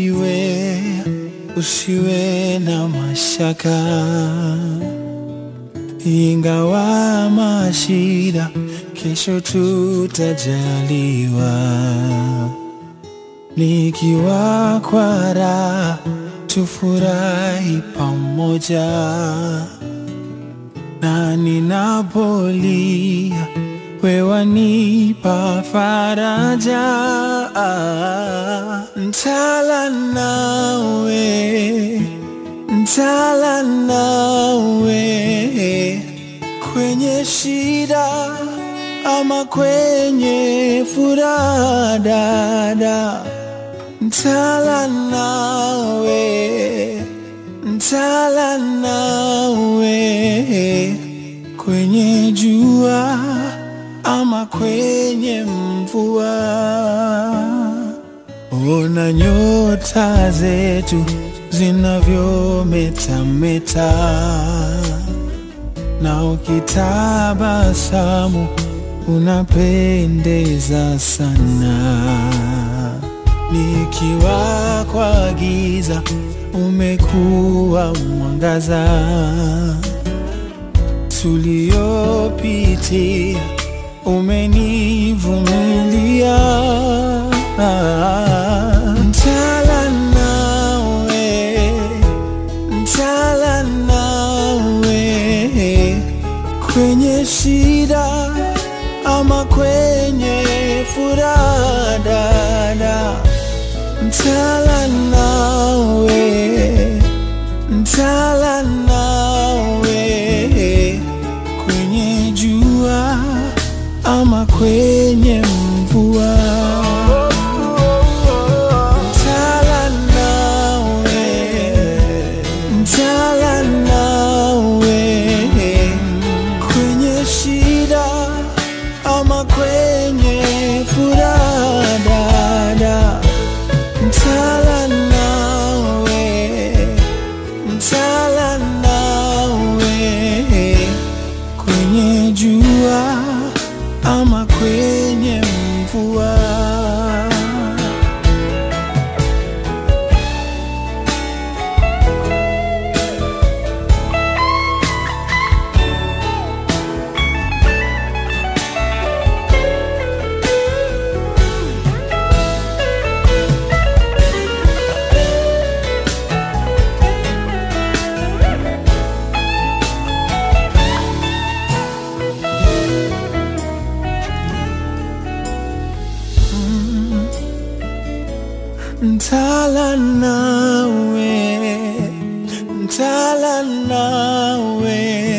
usiwe usiwe na mashaka, ingawa mashida, kesho tutajaliwa. Nikiwa kwa raha, tufurahi pamoja, na ninapolia, wewe wanipa faraja. Ntala nawe, ntala nawe kwenye shida ama kwenye furaha, dada, ntala nawe, ntala nawe kwenye jua ama kwenye mvua. Ona nyota zetu zinavyometameta, na ukitabasamu unapendeza sana. Nikiwa kwa giza, umekuwa mwangaza. Tuliopitia umenivumilia. Ntala nawe, ntala nawe kwenye shida ama kwenye furaha, dada, ntala nawe, ntala nawe kwenye jua ama kwenye mvua. Ntala nawe, ntala nawe kwenye shida ama kwenye furaha, dada, ntala nawe, ntala nawe kwenye jua ama kwenye mvua. Ntala nawe, ntala nawe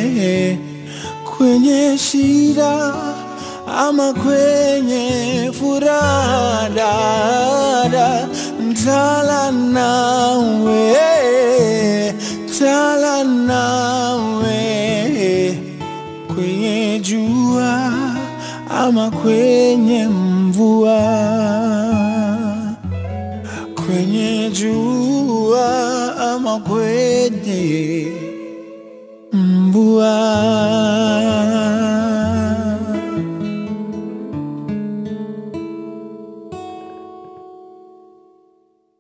kwenye shida ama kwenye furaha, dada, ntala nawe, ntala nawe kwenye jua ama kwenye mvua kwenye jua ama kwenye mvua.